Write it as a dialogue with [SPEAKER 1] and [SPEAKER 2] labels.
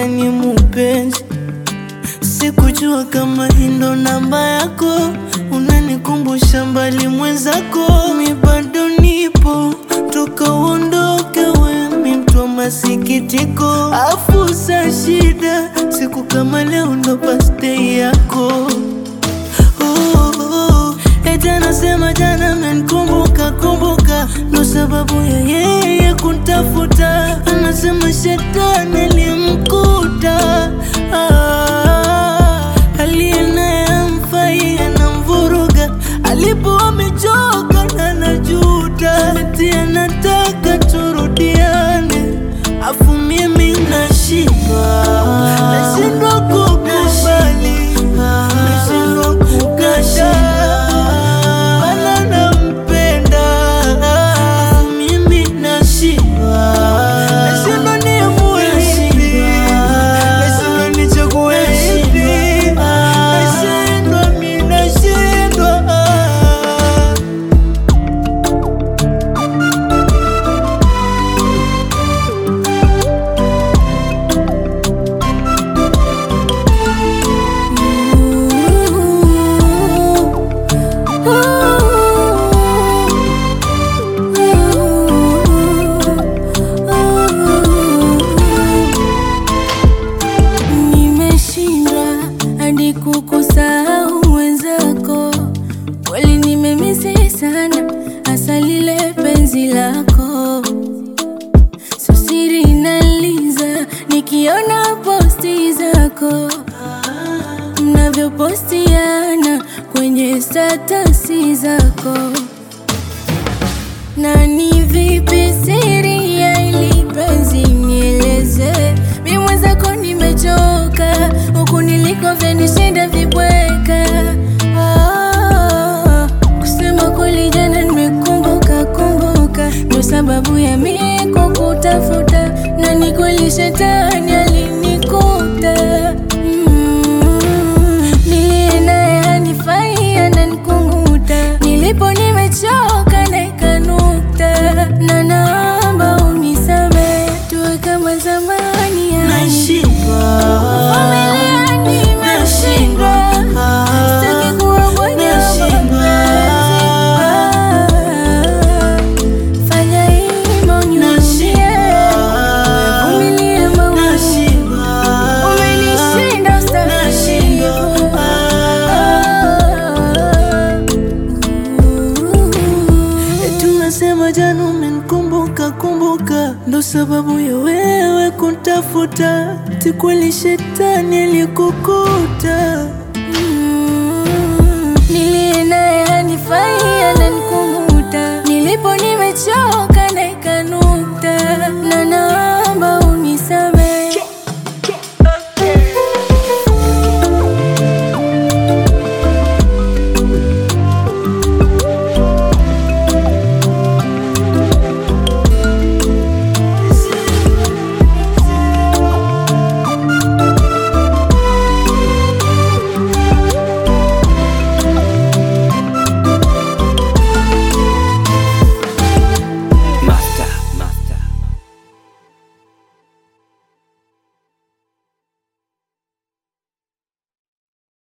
[SPEAKER 1] gani mupenzi? Sikujua kama hii ndo namba yako, unanikumbusha mbali mwenzako. Mi bado nipo toka uondoke, we mi mtu wa masikitiko, afu sa shida, siku kama leo ndo birthday yako. Oh, oh, eti anasema jana amenikumbuka kumbuka, ndo sababu ya yeye kuntafuta. Anasema shetani alimkuta, ah, aliye naye amfai anamvuruga, alipo amechoka na anajuta, eti anataka turudiane, afu mimi nashindwa, nashindwa kukubali, nashindwa kukataa, wala nampenda, afu mimi nashindwa, nashindwa niamue lipi, nashindwa nichague lipi, nashindwa mi nashindwa
[SPEAKER 2] Nimeshindwa hadi kukusahau wenzako, kweli nimemisi sana, hasa lile penzi lako. So siri inaliza nikiona posti zako mnavyopostiana kwenye statasi zako na ni vipi siri ya ili penzi nieleze, mi mwenzako nimechoka, huku niliko vyanishinda vibweka. Ah, kusema kweli jana nimekumbuka kumbuka, ndo sababu ya mi kukutafuta, na ni kweli shetani alinikuta mm, niliye naye hanifai ananikunguta, nilipo nimechoka na ikanukta, na naomba unisame tuwe kama zamani yani.
[SPEAKER 1] Nashindwa,
[SPEAKER 2] Vumilia, nimeshindwa. Sitaki kuwa mwenye
[SPEAKER 1] Nashindwa.
[SPEAKER 2] mapenzi. Fanya hivyo uniuzie. Vumilia maumivu. Umenishinda ustahimilivu.
[SPEAKER 1] Tunasema jana umenikumbuka kumbuka, ndo sababu ya wewe kuntafuta. Tikweli shetani alikukuta